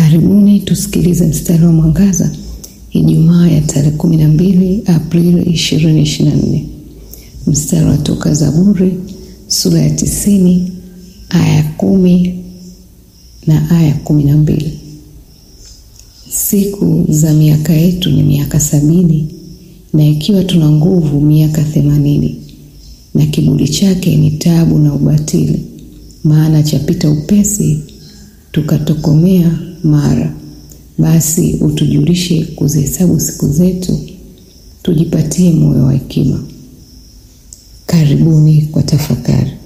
Karibuni tusikilize mstari wa mwangaza Ijumaa ya tarehe 12 Aprili 2024. Mstari wa toka Zaburi sura ya tisini aya kumi na aya kumi na mbili. Siku za miaka yetu ni miaka sabini na ikiwa tuna nguvu miaka themanini na kiburi chake ni taabu na ubatili, maana chapita upesi tukatokomea mara. Basi utujulishe kuzihesabu siku zetu, tujipatie moyo wa hekima. Karibuni kwa tafakari.